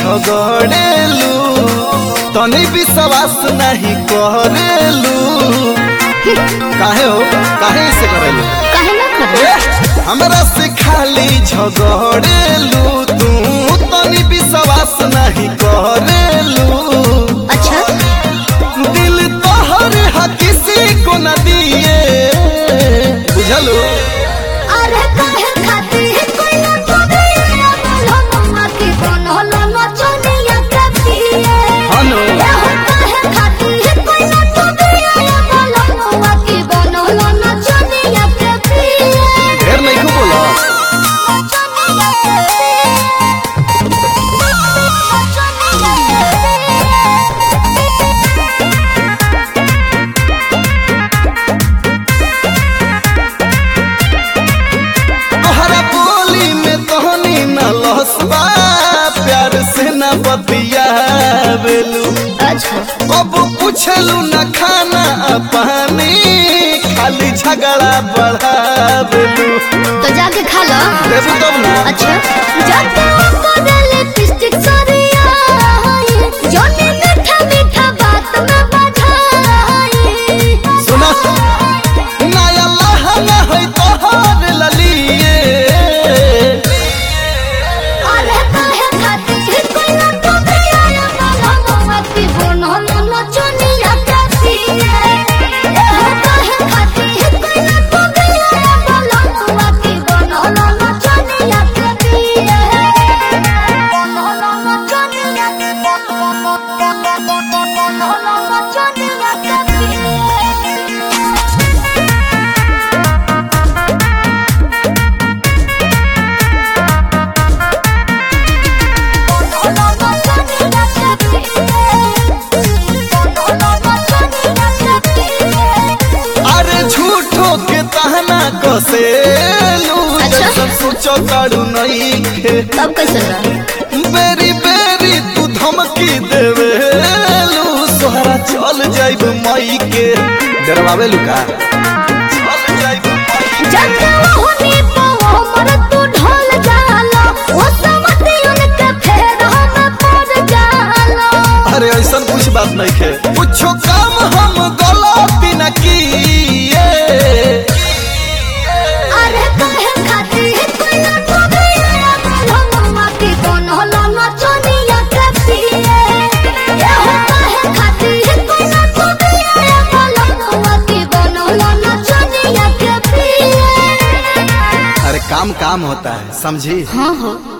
झगड़ेलू तनी विश्वास नहीं करेलू काहे हो काहे से करेलू काहे ना करे ए, हमरा से खाली झगड़ेलू तू तनी विश्वास नहीं करेलू अच्छा दिल तोहर हा किसी को न दिए बुझलू अरे काहे खाती है कोई ना तोबे बोलो मम्मा की कोनो लो नो चोनिया करती है हनु ये हो काहे खाती है कोई ना तोबे बोलो मम्मा की कोनो लो नो चोनिया करती है ढेर नहीं को बोला तोहरा बोली में तोहनी न लहसबा प्यार से न बतियावेलू अच्छा अब पूछलू न खाना आ पानी खाली झगड़ा बढ़ावेलू तो जाके खा लो देबू तब ना अच्छा जाके को दे लिपस्टिक सरिया जोनी मीठा मीठा बात में बधाई सुना नया लहंगा है तोहर ललिए अरे काहे खाती है कोई ना तो बिया ना ममती बोनो लो चोनिया करती है ए हो काहे खाती है कोई ना तो बिया बोलो ममती बोनो लो चोनिया करती है बोनो लो चोनिया बोनो लो चोनिया करती है अरे झूठो के तहना कसेलू अच्छा। जैसन सोचो काड़ू नहीं खे तब कैसे रहा बेरी बेरी तू धमकी देवेलू सोहरा चल जाइब मई के डरवावेलू का चल जाइब मई जब होनी पाओ मर तू ढोल जाला वो समझते उनके फेर हम पड़ जाला अरे ऐसा कुछ बात नहीं खे कुछो काम हम गलती न किए अरे काहे खाती है कोई ना तो बिया बोलो मम्मा की दोनों लाना चोनिया करती है ये हो काहे खाती है कोई ना तो बिया बोलो मम्मा की दोनों लाना चोनिया करती है अरे काम काम होता है समझी हाँ हाँ